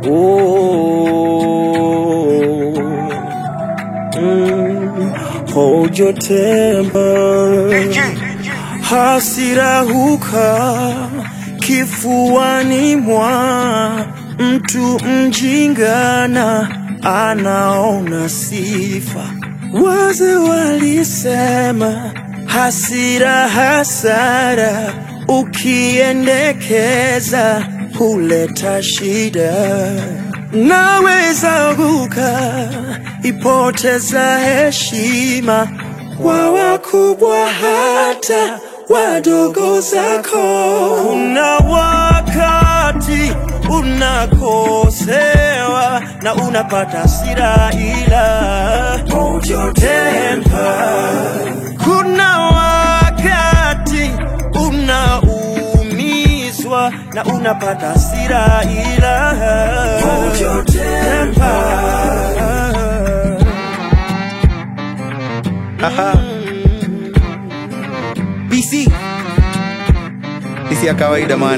Oh, mm, hold your temper. Hasira huka kifuani mwa mtu mjingana anaona sifa. Wazee walisema hasira hasara, ukiendekeza huleta shida. Naweza guka ipoteza heshima kwa wakubwa hata wadogo zako. Kuna wakati unakosewa na unapata hasira, ila hold your temper. Kuna wakati unaumizwa na unapata hasira, ila hold your temper. Haha. PC isi ya kawaida man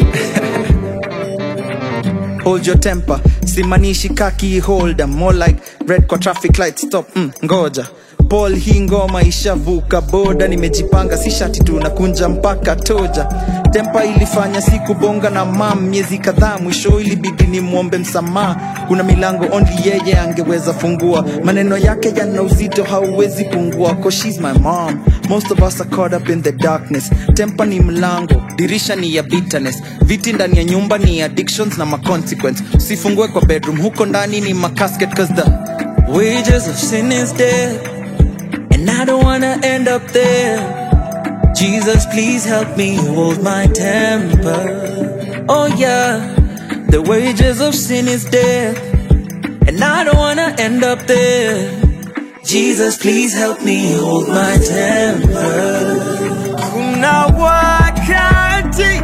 hold your temper simanishi kaki holder more like red kwa traffic light stop mm, ngoja Paul hii ngoma ishavuka boda nimejipanga si shati tu nakunja mpaka toja tempa ilifanya siku bonga na mam miezi kadhaa mwisho ilibidi ni mwombe msamaha kuna milango only yeye angeweza fungua maneno yake yana uzito hauwezi pungua cause she's my mom most of us are caught up in the darkness tempa ni mlango dirisha ni ya bitterness viti ndani ya nyumba ni addictions na maconsequence usifungue kwa bedroom huko ndani ni macasket cause the wages of sin is death and I don't wanna end up there. Jesus, please help me hold my temper. Oh, yeah, the wages of sin is death, and I don't wanna end up there. Jesus, please help me hold my temper. Kuna wakati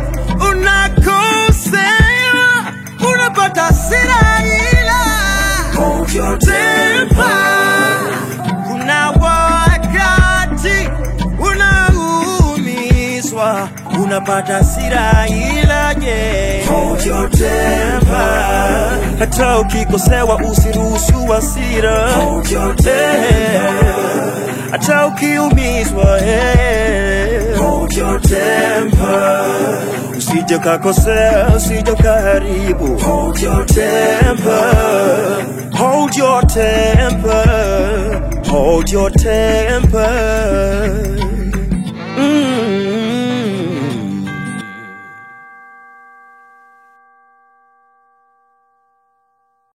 unakosewa, unapata hasira ila hold your temper. Kuna wakati unaumizwa, unapata hasira ila je, hold your temper. Hata ukikosewa usiruhusu hasira, hold your temper. Hata ukiumizwa, eh, hold your temper. Usije kakosea, usije kaharibu, hold your temper. Hold your temper, hold your temper.